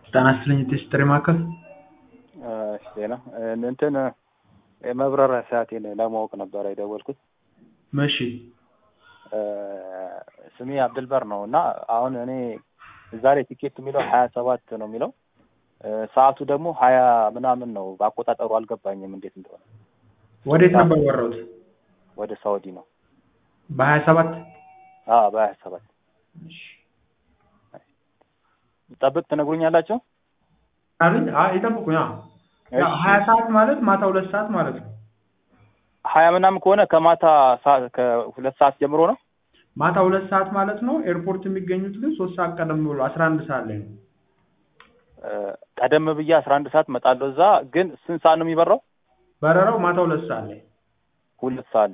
ጤና ይስጥልኝ የጥሪ ማዕከል ዜና እንትን የመብረሪያ ሰዓቴን ለማወቅ ነበረ የደወልኩት። እሺ ስሜ አብድልበር ነው እና አሁን እኔ እዛ ላይ ቲኬት የሚለው ሀያ ሰባት ነው የሚለው ሰዓቱ ደግሞ ሀያ ምናምን ነው። በአቆጣጠሩ አልገባኝም እንዴት እንደሆነ። ወዴት ነበር ወረውት? ወደ ሳውዲ ነው። በሀያ ሰባት አዎ በሀያ ሰባት ጠብቅ ትነግሩኛላቸው? አሉኝ። አይ ይጠብቁኝ። አዎ ሀያ ሰዓት ማለት ማታ ሁለት ሰዓት ማለት ነው። ሀያ ምናምን ከሆነ ከማታ ሰዓት ከሁለት ሰዓት ጀምሮ ነው። ማታ ሁለት ሰዓት ማለት ነው። ኤርፖርት የሚገኙት ግን ሶስት ሰዓት ቀደም ብሎ አስራ አንድ ሰዓት ላይ ነው። ቀደም ብዬ አስራ አንድ ሰዓት እመጣለሁ። እዛ ግን ስንት ሰዓት ነው የሚበራው? በረራው ማታ ሁለት ሰዓት ላይ ሁለት ሰዓት